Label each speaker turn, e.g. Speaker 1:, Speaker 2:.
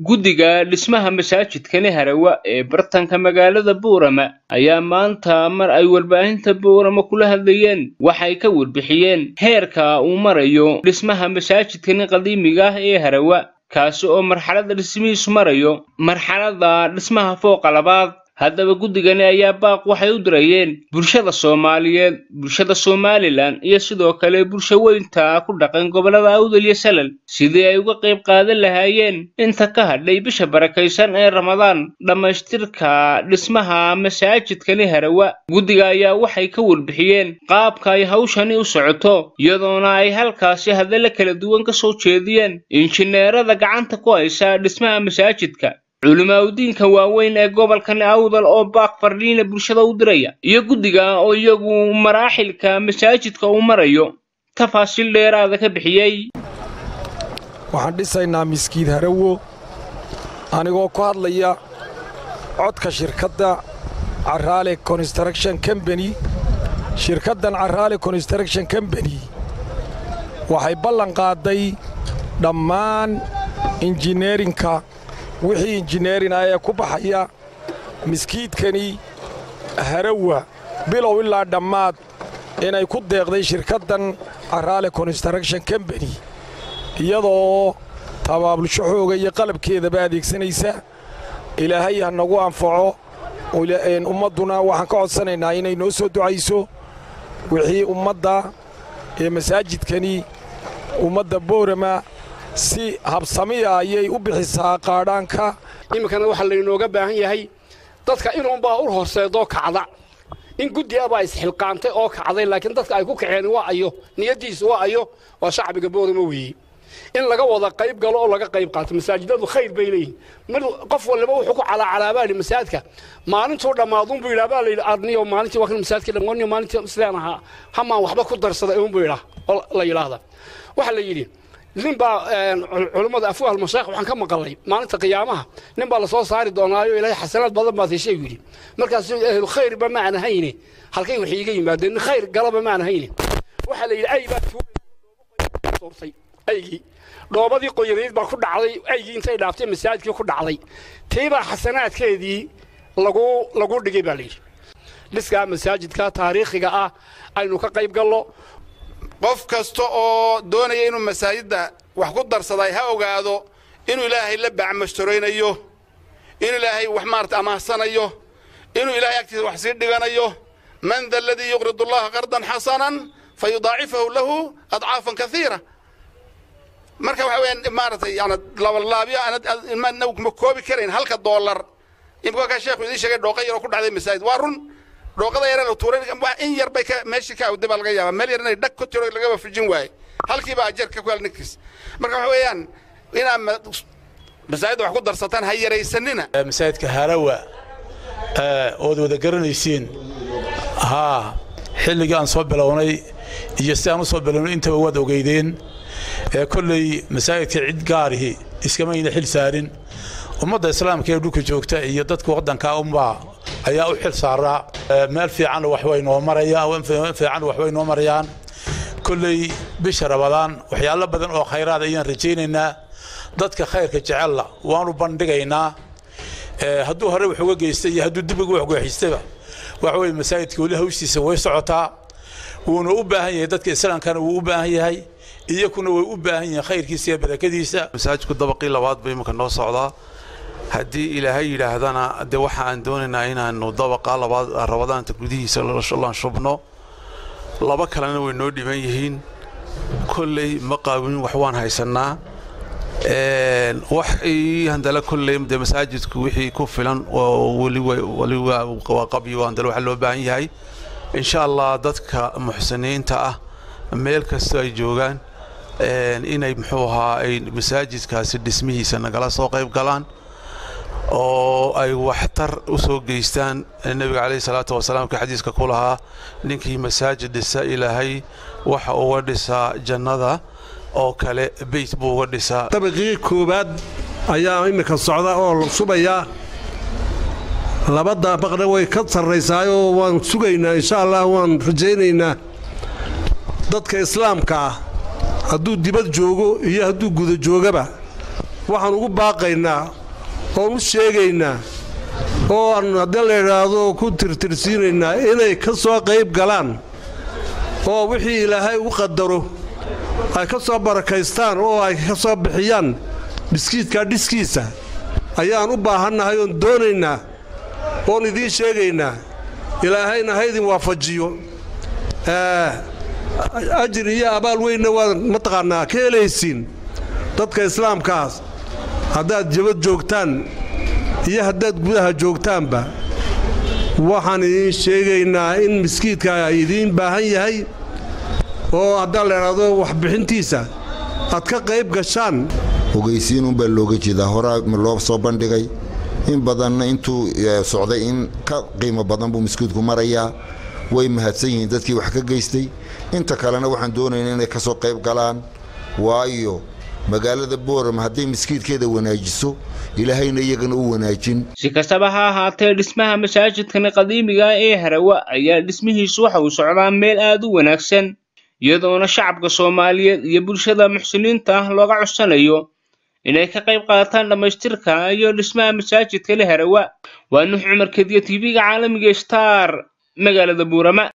Speaker 1: guddiga dhismaha masaajidkani harawa ee bartanka magaalada buurama ayaa maanta mar ay warbaahinta buurama kula hadlayeen waxay ka warbixiyeen heerka uu marayo dhismaha masaajidkani qadiimiga ah ee harawa kaasi oo marxaladda dhismihiisu marayo marxaladda dhismaha fooqa labaad haddaba guddigani ayaa baaq waxay u dirayeen bulshada soomaaliyeed bulshada somalilan iyo sidoo kale bulsho weynta ku dhaqan gobollada awdal iyo salal sidii ay uga qayb qaadan lahaayeen inta ka hadhay bisha barakaysan ee ramadaan dhammaystirka dhismaha masaajidkani harawa guddiga ayaa waxay ka warbixiyeen qaabka ay hawshani u socoto iyadoona ay halkaasi hadalla kala duwan ka soo jeediyeen injineerada gacanta ku haysa dhismaha masaajidka culimaaudiinka waaweyn ee gobolkani awdal oo baaq fardhiina bulshada u diraya iyo guddiga oo iyagu maraaxilka masaajidka uu marayo tafaasiil dheeraada ka bixiyey
Speaker 2: waxaan dhisaynaa miskiid harawo anigoo ku hadlaya codka shirkadda caraale construction combany shirkaddan caraale construction combany waxay ballan qaaday dhammaan injineerinka wixii injineerina ee ku baxaya miskiidkani harawa bilow ilaa dhammaad inay ku deeqday shirkaddan caraale construction combany iyadoo tabaabulsho xooga iyo qalabkeedaba adeegsanaysa ilaahay ha nagu anfaco ummadduna waxaan ka codsanaynaa inay noo soo ducayso wixii ummadda ee masaajidkani ummadda boorama si habsamiya ayay u bixisaa qaadhaanka
Speaker 3: iminkana waxaa laynooga baahan yahay dadka inuunbaa u horseedoo kacda in guddi abaa isxilqaantay oo kacday laakiin dadka ay ku kaceen waa ayo niyaddiisu waa ayo waa shacbiga boorama weeye in laga wada qayb galo oo laga qayb qaato masaajidadu khayr bay leeyihin mid qof waliba wuxuu ku calaacalaabaali masaajidka maalintuu dhammaadunbuu yidhaa baa layidhi adniyo maalintii waa kan masaajidka dhammaaniyo maalintii sidaan ahaa hamaan waxba ku darsaday uunbuu yidhaa oo la yidhaahda waxaa la yidhi nin baa culummada afwahal mashaakh waxaan ka maqalay maalinta qiyaamaha nin baa la soo saari doonaayo ilaahay xasanaad badan baad heshay yidhi markaas ahlu khayrba ma aan hayne halkay wax iiga yimaadeen nin khayr galaba ma aan hayne waxaa la yidhi ay baa tuurtay aygii dhoobadii qoyanayd baa ku dhacday aygii intay dhaaftay masaajidkii ku dhacday tiibaa xasanaadkeedii lagu lagu dhigay baa layidhi dhiskaa masaajidka taariikhiga ah aynu ka qayb gallo
Speaker 4: qof kasta oo doonaya inuu masaajidda wax ku darsaday ha ogaado inuu ilaahay la bacmastoraynayo inuu ilaahay wax maarata amaahsanayo inuu ilaahay agtiisa wax sii dhiganayo man da aladii yuqridu allaha qardan xasanan fa yudaacifahu lahu adcaafan kaiira marka waxa weyaan maaratay yani labalaabyo aanad ma koobi karayn halka doolar imika ka sheekhu idiin sheegay dhooqa yaroo ku dhacday masaajid waa run dhooqada yare la tuuray in yar bay meeshii ka awday baa laga yaabaa meel yar inay dhag ku tiro lagaba fujin waaye halkiiba ajarka ku hel ninkiis marka waxa weeyaan inaa masaajidda wax ku darsataan ha yaraysanina
Speaker 5: masaajidka harawa ood wada garanaysiin haa xilligii aan soo bilownay iyo si aan u soo bilownay intaba waad ogeydeen kolley masaajidka cid gaarihi iskamayna xil saarin ummadda islaamka ee dhulka joogta iyo dadka waddanka unbaa ayaa u xil saaraa meel fiican waxbay noo marayaan fiican waxbay noo marayaan kolley bisha rabadaan waxyaalo badan oo khayraad ayaan rajaynaynaa dadka khayrka jecella waanu bandhigaynaa hadduu hore wax uga geystay iyo hadduu dib uga wax geexistaba waxa weye masaajidka weli hawshiisa way socotaa wuuna u baahan yahay dadka islaamkana wuu u baahan yahay iyakuna way u baahan yihiin khayrkiisa iyo barakadiisa
Speaker 6: masaajidku dabaqii labaad ba iminka noo socdaa haddii ilaahay yidhaahdana dee waxa aan doonaynaa inaannu dabaqa labaad rabadaanta gudihiisa laan shubno laba kalena way noo dhiban yihiin kolley ma qaawinin wax waan haysannaa wax handale kolley dee masaajidku wixii ku filan oo weli waa qabyo handale waxa loo baahan yahay insha allah dadka muxsiniinta ah meel kastoo ay joogaan inay muxuu ahaa ay masaajidkaasi dhismihiisa nagala soo qayb galaan oo ay waxtar u soo geystaan nebiga calayhi salaatu wasalaam ka xadiiska ku lahaa ninkii masaajid dhisa ilaahay waxa uga dhisaa jannada oo kale beyt buu uga dhisaa
Speaker 7: dabaqii koowaad ayaa iminka socda oo la subayaa laba daabaqna way ka sarraysaayoo waan sugaynaa insha allah waan rajaynaynaa dadka islaamka ah hadduu dibad joogo iyo hadduu guda joogaba waxaan ugu baaqaynaa oon u sheegaynaa oo aan haddii la idhaahdo ku tirtirsiinaynaa inay ka soo qayb galaan oo wixii ilaahay u qadaro ay ka soo barakaystaan oo ay ka soo bixiyaan dhiskiidkaa dhiskiisa ayaan u baahannahay oon doonaynaa oon idiin sheegaynaa ilaahayna ha ydin waafajiyo ajir iyo abaal weynna waad mataqaannaa ka helaysiin dadka islaamkaas haddaad jabad joogtaan iyo haddaad gudaha joogtaanba waxaan idiin sheegaynaa in miskiidka idiin baahan yahay oo haddaan la idhaahdo waxbixintiisa aad ka qayb gashaan
Speaker 8: ogeysiinunbaa looga jeedaa horaa loo soo bandhigay in badanna intuu socday in ka qiimo badan buu miskiidku marayaa way mahadsan yihiin dadkii wax ka geystay inta kalena waxaan doonayna inay ka soo qayb galaan waayo magaalada boorama hadday miskiidkeeda wanaajiso ilaahayna iyagana u wanaajin
Speaker 1: si kastaba ha ahaatee dhismaha masaajidkani qadiimiga ee harawa ayaa dhismihiisu waxa uu socdaa meel aad u wanaagsan iyadoona shacabka soomaaliyeed iyo bulshada muxsiniinta ah looga codsanayo inay ka qayb qaataan dhammaystirka iyo dhismaha masaajidka le harawa waa nuux cumar kediya tv-ga caalamiga star magaalada buurama